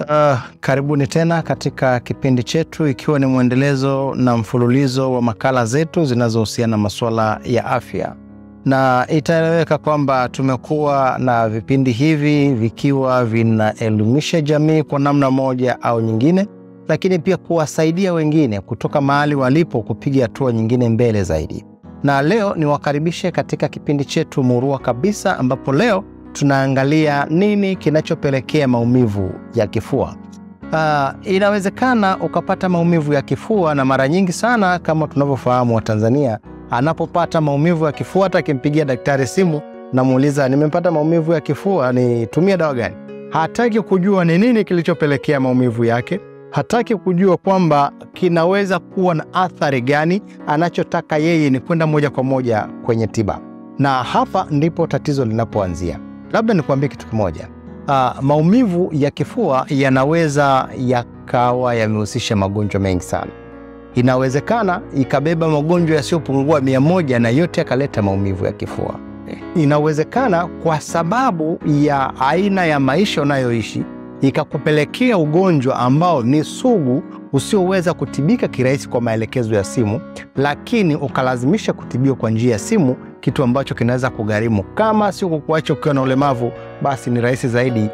Uh, karibuni tena katika kipindi chetu ikiwa ni mwendelezo na mfululizo wa makala zetu zinazohusiana na masuala ya afya, na itaeleweka kwamba tumekuwa na vipindi hivi vikiwa vinaelimisha jamii kwa namna moja au nyingine, lakini pia kuwasaidia wengine kutoka mahali walipo kupiga hatua nyingine mbele zaidi. Na leo niwakaribishe katika kipindi chetu murua kabisa, ambapo leo tunaangalia nini kinachopelekea maumivu ya kifua. Uh, inawezekana ukapata maumivu ya kifua, na mara nyingi sana kama tunavyofahamu Watanzania, anapopata maumivu ya kifua, hata akimpigia daktari simu namuuliza, nimepata maumivu ya kifua, nitumie dawa gani? Hataki kujua ni nini kilichopelekea maumivu yake, hataki kujua kwamba kinaweza kuwa na athari gani. Anachotaka yeye ni kwenda moja kwa moja kwenye tiba, na hapa ndipo tatizo linapoanzia. Labda nikuambie kitu kimoja. Uh, maumivu ya kifua yanaweza yakawa yamehusisha magonjwa mengi sana. Inawezekana ikabeba magonjwa yasiyopungua mia moja na yote yakaleta maumivu ya kifua. Inawezekana kwa sababu ya aina ya maisha unayoishi ikakupelekea ugonjwa ambao ni sugu usioweza kutibika kirahisi kwa maelekezo ya simu, lakini ukalazimisha kutibiwa kwa njia ya simu, kitu ambacho kinaweza kugharimu. Kama sio kukuacha ukiwa na ulemavu, basi ni rahisi zaidi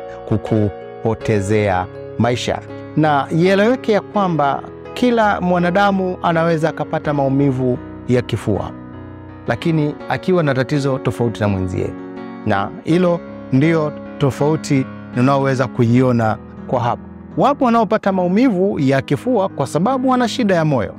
kukupotezea maisha. Na ieleweke ya kwamba kila mwanadamu anaweza akapata maumivu ya kifua, lakini akiwa na tatizo tofauti na mwenzie, na hilo ndio tofauti unaoweza kuiona kwa hapa. Wapo wanaopata maumivu ya kifua kwa sababu wana shida ya moyo.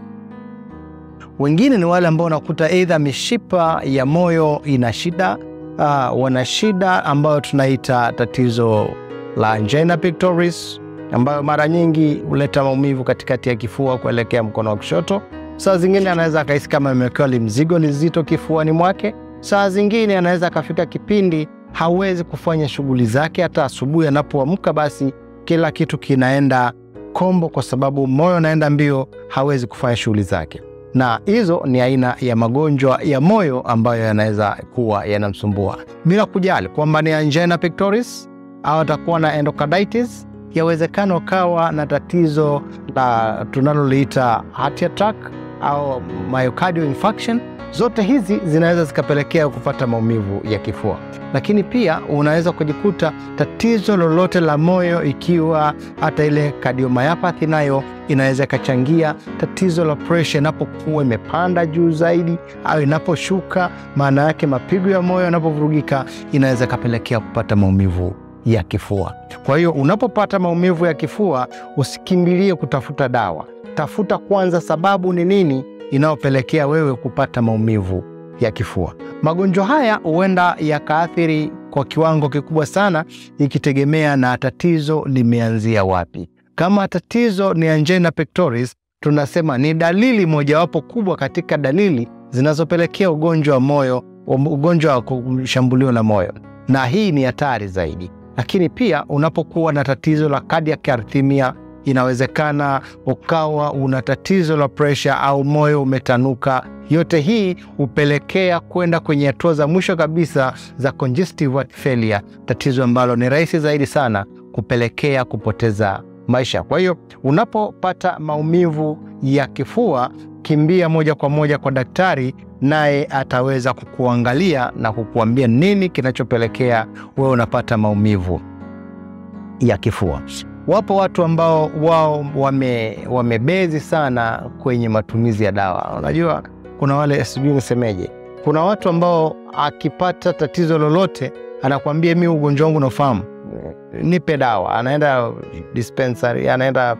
Wengine ni wale ambao unakuta aidha mishipa ya moyo ina shida, uh, wana shida ambayo tunaita tatizo la angina pectoris, ambayo mara nyingi huleta maumivu katikati ya kifua kuelekea mkono wa kushoto. Saa zingine anaweza akahisi kama amewekewa limzigo lizito kifuani mwake. Saa zingine anaweza akafika kipindi hawezi kufanya shughuli zake. Hata asubuhi anapoamka, basi kila kitu kinaenda kombo, kwa sababu moyo unaenda mbio, hawezi kufanya shughuli zake. Na hizo ni aina ya magonjwa ya moyo ambayo yanaweza kuwa yanamsumbua, bila kujali kwamba ni angina pectoris au atakuwa na endocarditis. Yawezekana ukawa na tatizo la tunaloliita heart attack au myocardial infarction. Zote hizi zinaweza zikapelekea kupata maumivu ya kifua, lakini pia unaweza kujikuta tatizo lolote la moyo, ikiwa hata ile cardiomyopathy nayo inaweza ikachangia. Tatizo la presha inapokuwa imepanda juu zaidi au inaposhuka, maana yake mapigo ya moyo yanapovurugika, inaweza ikapelekea kupata maumivu ya kifua. Kwa hiyo unapopata maumivu ya kifua, usikimbilie kutafuta dawa. Tafuta kwanza sababu ni nini inayopelekea wewe kupata maumivu ya kifua. Magonjwa haya huenda yakaathiri kwa kiwango kikubwa sana, ikitegemea na tatizo limeanzia wapi. Kama tatizo ni angina pectoris, tunasema ni dalili mojawapo kubwa katika dalili zinazopelekea ugonjwa wa moyo, ugonjwa wa kushambuliwa na moyo, na hii ni hatari zaidi. Lakini pia unapokuwa na tatizo la cardiac arrhythmia inawezekana ukawa una tatizo la presha au moyo umetanuka. Yote hii hupelekea kwenda kwenye hatua za mwisho kabisa za congestive heart failure, tatizo ambalo ni rahisi zaidi sana kupelekea kupoteza maisha. Kwa hiyo unapopata maumivu ya kifua, kimbia moja kwa moja kwa daktari, naye ataweza kukuangalia na kukuambia nini kinachopelekea wewe unapata maumivu ya kifua. Wapo watu ambao wao wame, wamebezi sana kwenye matumizi ya dawa. Unajua, kuna wale sijui nisemeje, kuna watu ambao akipata tatizo lolote anakuambia mi ugonjwa wangu nafahamu, nipe dawa. Anaenda dispensary, anaenda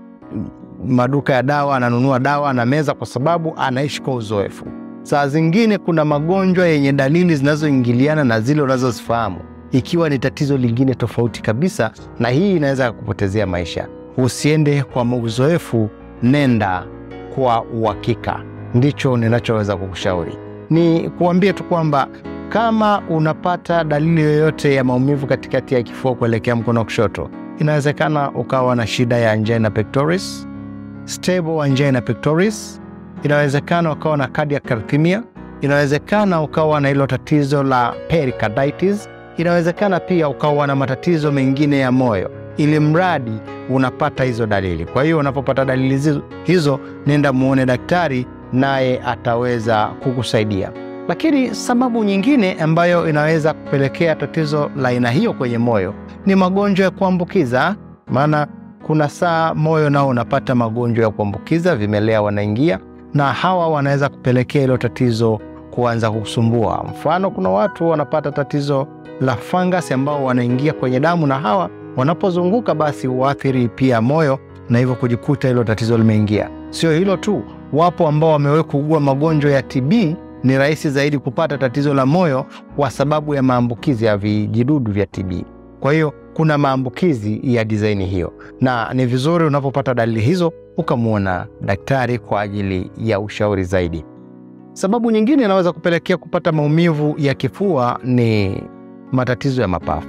maduka ya dawa, ananunua dawa, anameza kwa sababu anaishi kwa uzoefu. Saa zingine kuna magonjwa yenye dalili zinazoingiliana na zile unazozifahamu ikiwa ni tatizo lingine tofauti kabisa, na hii inaweza kupotezea maisha. Usiende kwa uzoefu, nenda kwa uhakika. Ndicho ninachoweza kukushauri. Ni kuambia tu kwamba kama unapata dalili yoyote ya maumivu katikati ya kifua kuelekea mkono wa kushoto, inawezekana ukawa na shida ya angina pectoris, stable angina pectoris, inawezekana ukawa na cardiac arrhythmia, inawezekana ukawa na hilo tatizo la pericarditis inawezekana pia ukawa na matatizo mengine ya moyo, ili mradi unapata hizo dalili. Kwa hiyo unapopata dalili hizo, hizo nenda muone daktari, naye ataweza kukusaidia. Lakini sababu nyingine ambayo inaweza kupelekea tatizo la aina hiyo kwenye moyo ni magonjwa ya kuambukiza. Maana kuna saa moyo nao unapata magonjwa ya kuambukiza, vimelea wanaingia, na hawa wanaweza kupelekea hilo tatizo kuanza kusumbua. Mfano, kuna watu wanapata tatizo la fangasi ambao wanaingia kwenye damu, na hawa wanapozunguka basi huathiri pia moyo na hivyo kujikuta hilo tatizo limeingia. Sio hilo tu, wapo ambao wamewahi kuugua magonjwa ya TB ni rahisi zaidi kupata tatizo la moyo kwa sababu ya maambukizi ya vijidudu vya TB. Kwa hiyo kuna maambukizi ya dizaini hiyo, na ni vizuri unapopata dalili hizo ukamwona daktari kwa ajili ya ushauri zaidi. Sababu nyingine inaweza kupelekea kupata maumivu ya kifua ni matatizo ya mapafu.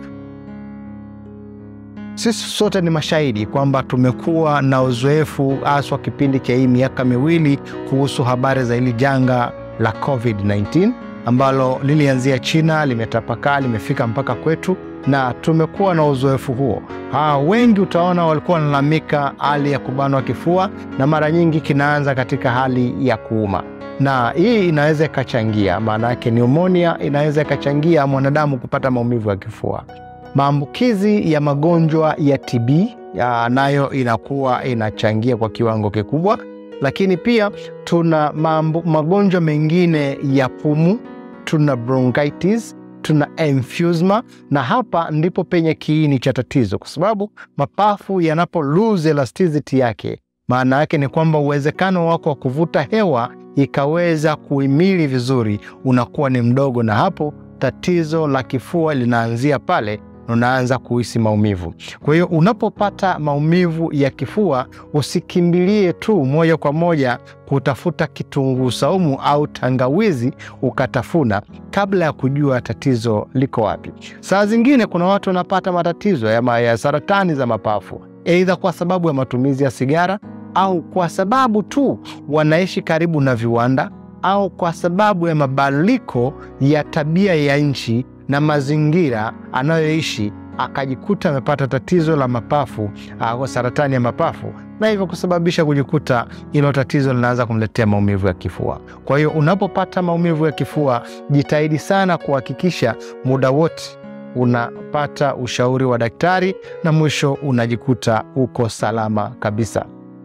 Sisi sote ni mashahidi kwamba tumekuwa na uzoefu haswa kipindi cha hii miaka miwili kuhusu habari za hili janga la COVID-19 ambalo lilianzia China, limetapakaa, limefika mpaka kwetu na tumekuwa na uzoefu huo. Ha, wengi utaona walikuwa wanalalamika hali ya kubanwa kifua na mara nyingi kinaanza katika hali ya kuuma, na hii inaweza ikachangia, maana yake pneumonia inaweza ikachangia mwanadamu kupata maumivu ya kifua. Maambukizi ya magonjwa ya TB ya nayo inakuwa inachangia kwa kiwango kikubwa, lakini pia tuna mambo, magonjwa mengine ya pumu, tuna bronchitis, tuna emphysema, na hapa ndipo penye kiini cha tatizo, kwa sababu mapafu yanapo lose elasticity yake, maana yake ni kwamba uwezekano wako wa kuvuta hewa ikaweza kuhimili vizuri unakuwa ni mdogo, na hapo tatizo la kifua linaanzia pale unaanza kuhisi maumivu. Kwa hiyo unapopata maumivu ya kifua, usikimbilie tu moja kwa moja kutafuta kitunguu saumu au tangawizi ukatafuna kabla ya kujua tatizo liko wapi. Saa zingine kuna watu wanapata matatizo ya, ya saratani za mapafu, aidha kwa sababu ya matumizi ya sigara au kwa sababu tu wanaishi karibu na viwanda au kwa sababu ya mabadiliko ya tabia ya nchi na mazingira anayoishi akajikuta amepata tatizo la mapafu au saratani ya mapafu, na hivyo kusababisha kujikuta hilo tatizo linaanza kumletea maumivu ya kifua. Kwa hiyo unapopata maumivu ya kifua, jitahidi sana kuhakikisha muda wote unapata ushauri wa daktari, na mwisho unajikuta uko salama kabisa.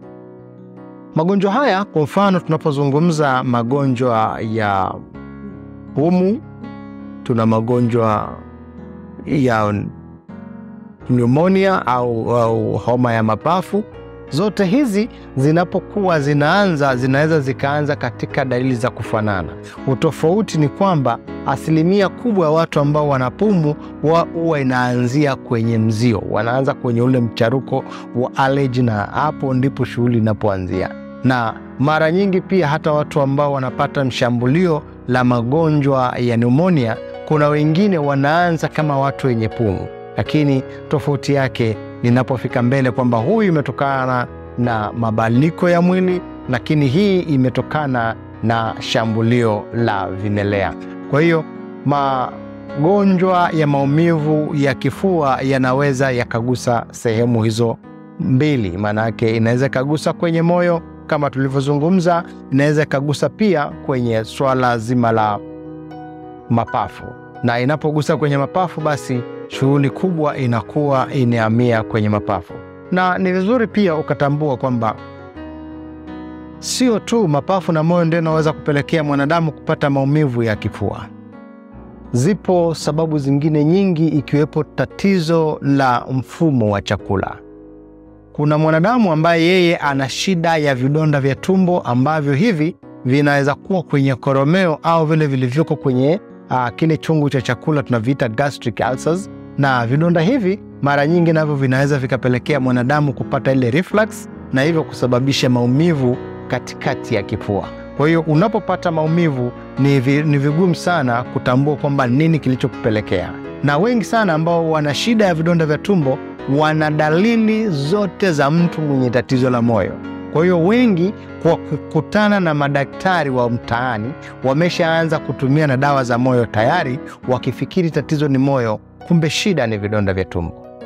Magonjwa haya, kwa mfano, tunapozungumza magonjwa ya pumu tuna magonjwa ya pneumonia au, au homa ya mapafu. Zote hizi zinapokuwa zinaanza zinaweza zikaanza katika dalili za kufanana. Utofauti ni kwamba asilimia kubwa ya watu ambao wana pumu huwa inaanzia kwenye mzio, wanaanza kwenye ule mcharuko wa allergy, na hapo ndipo shughuli inapoanzia. Na mara nyingi pia hata watu ambao wanapata mshambulio la magonjwa ya pneumonia kuna wengine wanaanza kama watu wenye pumu, lakini tofauti yake ninapofika mbele kwamba huyu imetokana na mabadiliko ya mwili, lakini hii imetokana na shambulio la vimelea. Kwa hiyo magonjwa ya maumivu ya kifua yanaweza yakagusa sehemu hizo mbili, maana yake inaweza ikagusa kwenye moyo kama tulivyozungumza, inaweza ikagusa pia kwenye swala zima la mapafu na inapogusa kwenye mapafu basi shughuli kubwa inakuwa inahamia kwenye mapafu. Na ni vizuri pia ukatambua kwamba sio tu mapafu na moyo ndio inaweza kupelekea mwanadamu kupata maumivu ya kifua. Zipo sababu zingine nyingi, ikiwepo tatizo la mfumo wa chakula. Kuna mwanadamu ambaye yeye ana shida ya vidonda vya tumbo ambavyo hivi vinaweza kuwa kwenye koromeo au vile vilivyoko kwenye Uh, kile chungu cha chakula tunaviita gastric ulcers, na vidonda hivi mara nyingi navyo vinaweza vikapelekea mwanadamu kupata ile reflux na hivyo kusababisha maumivu katikati ya kifua. Kwa hiyo unapopata maumivu ni, vi, ni vigumu sana kutambua kwamba nini kilichokupelekea, na wengi sana ambao wana shida ya vidonda vya tumbo wana dalili zote za mtu mwenye tatizo la moyo. Kwa hiyo wengi kwa kukutana na madaktari wa mtaani wameshaanza kutumia na dawa za moyo tayari, wakifikiri tatizo ni moyo, kumbe shida ni vidonda vya tumbo.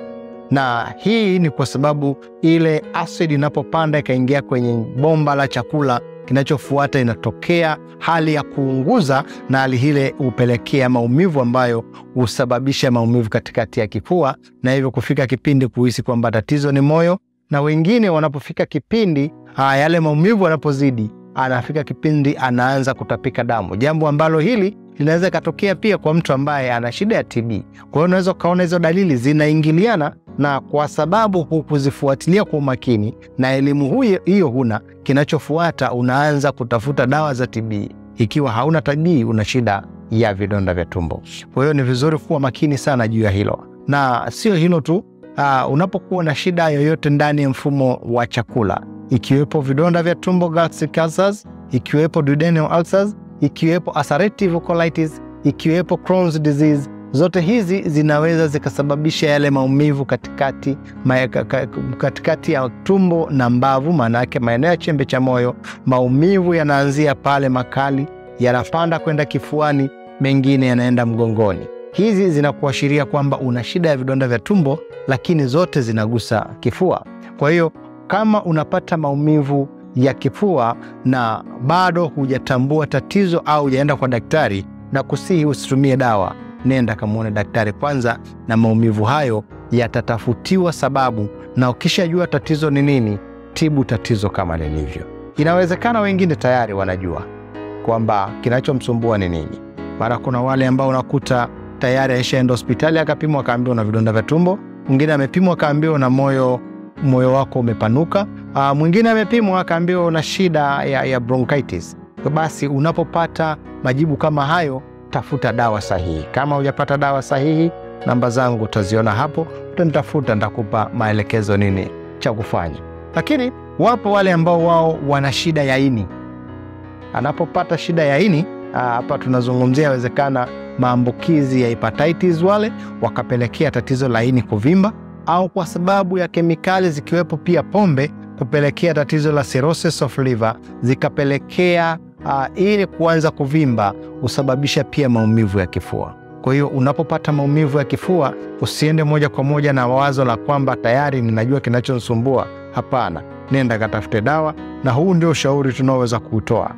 na hii ni kwa sababu ile asidi inapopanda ikaingia kwenye bomba la chakula, kinachofuata inatokea hali ya kuunguza, na hali ile hupelekea maumivu ambayo husababisha maumivu katikati ya kifua, na hivyo kufika kipindi kuhisi kwamba tatizo ni moyo, na wengine wanapofika kipindi aa, yale maumivu yanapozidi, anafika kipindi anaanza kutapika damu, jambo ambalo hili linaweza ikatokea pia kwa mtu ambaye ana shida ya TB. Kwa hiyo unaweza ukaona hizo dalili zinaingiliana, na kwa sababu hukuzifuatilia kwa umakini na elimu hiyo huna, kinachofuata unaanza kutafuta dawa za TB. Ikiwa hauna TB, una shida ya vidonda vya tumbo. Kwa hiyo ni vizuri kuwa makini sana juu ya hilo, na sio hilo tu. Uh, unapokuwa na shida yoyote ndani ya mfumo wa chakula, ikiwepo vidonda vya tumbo gastric ulcers, ikiwepo duodenal ulcers ikiwepo ulcerative colitis, ikiwepo Crohn's disease, zote hizi zinaweza zikasababisha yale maumivu katikati, ma, katikati ya tumbo na mbavu, maana yake maeneo ya chembe cha moyo. Maumivu yanaanzia pale makali, yanapanda kwenda kifuani, mengine yanaenda mgongoni. Hizi zinakuashiria kwamba una shida ya vidonda vya tumbo, lakini zote zinagusa kifua. Kwa hiyo kama unapata maumivu ya kifua na bado hujatambua tatizo au hujaenda kwa daktari, na kusihi usitumie dawa, nenda kamwone daktari kwanza, na maumivu hayo yatatafutiwa sababu, na ukishajua tatizo ni nini, tibu tatizo kama lilivyo. Inawezekana wengine tayari wanajua kwamba kinachomsumbua ni nini. Mara kuna wale ambao unakuta tayari aishaenda hospitali akapimwa akaambiwa na vidonda vya tumbo, mwingine amepimwa akaambiwa na moyo moyo wako umepanuka. Uh, mwingine amepimwa akaambiwa una shida ya, ya bronchitis. Basi unapopata majibu kama hayo, tafuta dawa sahihi. Kama hujapata dawa sahihi, namba zangu utaziona hapo, utanitafuta, nitakupa maelekezo nini cha kufanya. Lakini wapo wale ambao wao wana shida ya ini. Anapopata shida ya ini hapa, tunazungumzia yawezekana maambukizi ya hepatitis, wale wakapelekea tatizo la ini kuvimba au kwa sababu ya kemikali zikiwepo pia pombe kupelekea tatizo la cirrhosis of liver zikapelekea uh, ili kuanza kuvimba, husababisha pia maumivu ya kifua. Kwa hiyo unapopata maumivu ya kifua, usiende moja kwa moja na wazo la kwamba tayari ninajua kinachonisumbua. Hapana, nenda katafute dawa, na huu ndio ushauri tunaoweza kuutoa.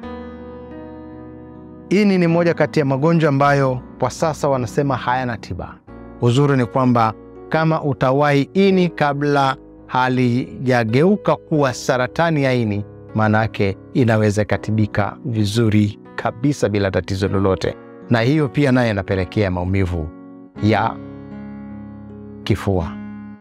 Ini ni moja kati ya magonjwa ambayo kwa sasa wanasema hayana tiba. Uzuri ni kwamba kama utawahi ini kabla halijageuka kuwa saratani ya ini, maana yake inaweza ikatibika vizuri kabisa bila tatizo lolote, na hiyo pia naye inapelekea maumivu ya kifua.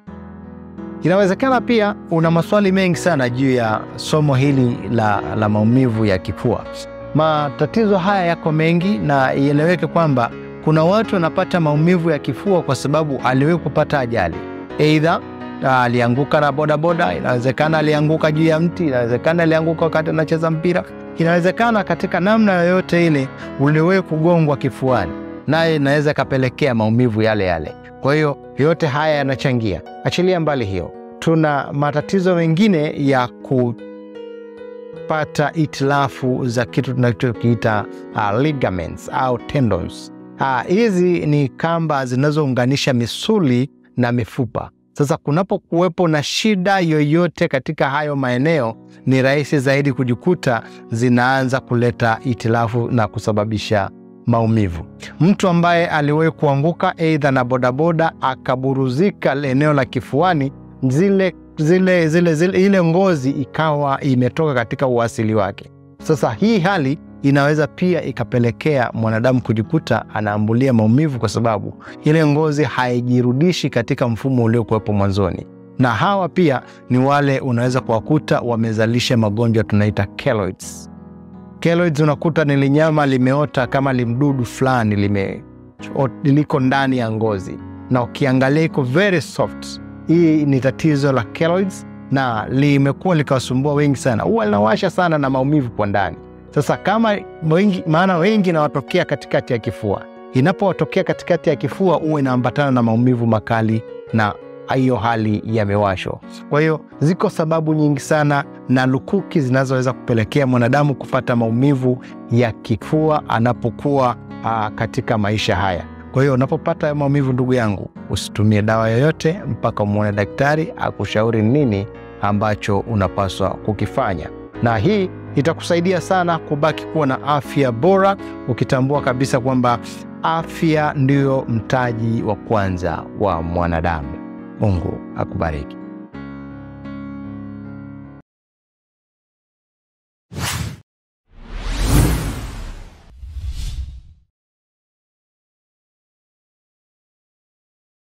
Inawezekana pia una maswali mengi sana juu ya somo hili la, la maumivu ya kifua. Matatizo haya yako mengi, na ieleweke kwamba kuna watu wanapata maumivu ya kifua kwa sababu aliwahi kupata ajali, aidha alianguka na bodaboda, inawezekana alianguka juu ya mti, inawezekana alianguka wakati anacheza mpira, inawezekana katika namna yoyote ile uliwahi kugongwa kifuani, naye inaweza ikapelekea maumivu yale yale. Kwa hiyo yote haya yanachangia. Achilia mbali hiyo, tuna matatizo mengine ya kupata itilafu za kitu tunachokiita uh, ligaments au tendons. Hizi uh, ni kamba zinazounganisha misuli na mifupa. Sasa kunapokuwepo na shida yoyote katika hayo maeneo, ni rahisi zaidi kujikuta zinaanza kuleta itilafu na kusababisha maumivu. Mtu ambaye aliwahi kuanguka aidha na bodaboda akaburuzika eneo la kifuani, zile, zile, zile, zile, ile ngozi ikawa imetoka katika uasili wake. Sasa hii hali inaweza pia ikapelekea mwanadamu kujikuta anaambulia maumivu kwa sababu ile ngozi haijirudishi katika mfumo uliokuwepo mwanzoni. Na hawa pia ni wale unaweza kuwakuta wamezalisha magonjwa tunaita keloids. Keloids unakuta ni linyama limeota kama limdudu fulani lime liko ndani ya ngozi, na ukiangalia iko very soft. Hii ni tatizo la keloids na limekuwa likawasumbua wengi sana, huwa linawasha sana na maumivu kwa ndani. Sasa kama wengi, maana wengi inawatokea katikati ya kifua. Inapowatokea katikati ya kifua, huwa inaambatana na maumivu makali na hiyo hali ya miwasho. Kwa hiyo ziko sababu nyingi sana na lukuki zinazoweza kupelekea mwanadamu kupata maumivu ya kifua anapokuwa aa, katika maisha haya. Kwa hiyo unapopata maumivu, ndugu yangu, usitumie dawa yoyote mpaka umwone daktari akushauri nini ambacho unapaswa kukifanya, na hii itakusaidia sana kubaki kuwa na afya bora, ukitambua kabisa kwamba afya ndiyo mtaji wa kwanza wa mwanadamu. Mungu akubariki.